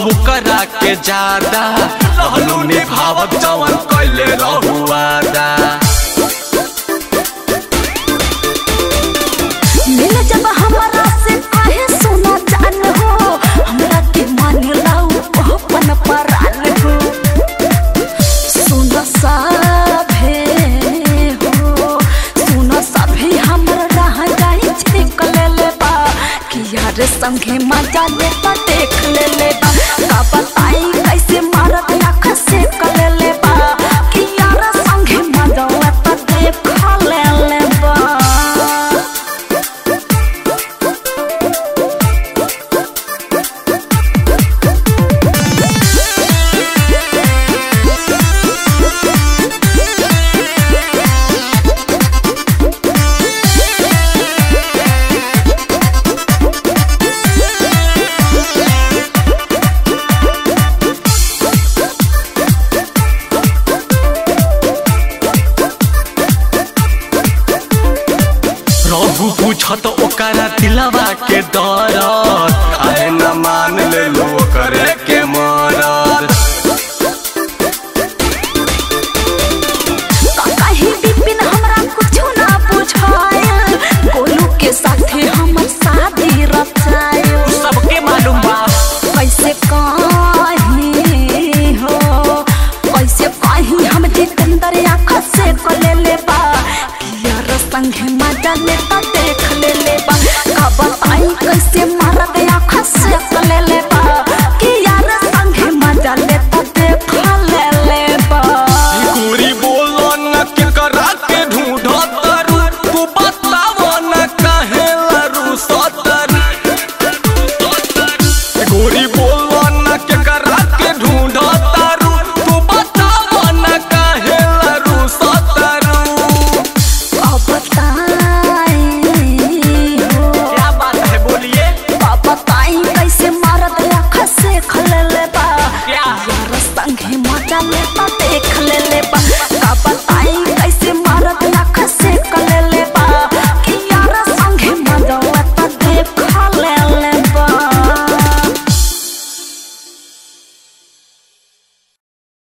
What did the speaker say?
करा के ज्यादा रहलू निभावत जवन कैले रहुआदा मिल जब हमारा से काहे सुना जान हो हमरा के मान लाऊ अपन परान हो सुन सभे हो सुन सभे हमर रह जाई छिक ले ले बा कि यार संगे मजा ले बा देख ले ले बा का बताई कैसे मारत आँख से कले ले बा कि यार संगे मजा ले बा देख ले ले बा रहू पूछत ओकरा दिलवा के दरद काहे न मान ले लो करे के मरद कहीं बिपिन हमरा कुछ ना बुझायल गोलू के साथे हमर शादी रचायल सबके मालूम बा कैसे कहीं हो कैसे कहीं हम जितेंद्र आँख से कले ले बा यार संगे मजा लेता देख ले ले बा का बताई कैसे मारत आँख से कले ले बा कि यार संगे मजा लेता देख ले ले बा गोरी बोलो न के करा के ढूंढत तारू तू बताव न काहे लरू सतर गोरी बोलो न के करा के ढूंढत तारू तू बताव न काहे लरू सतर अब बताई हो क्या बात है बोलिए अब बताई कैसे मारत आँख से खले ले बा क्या? यार संगे मजा लेता देख ले ले बा का बताई कैसे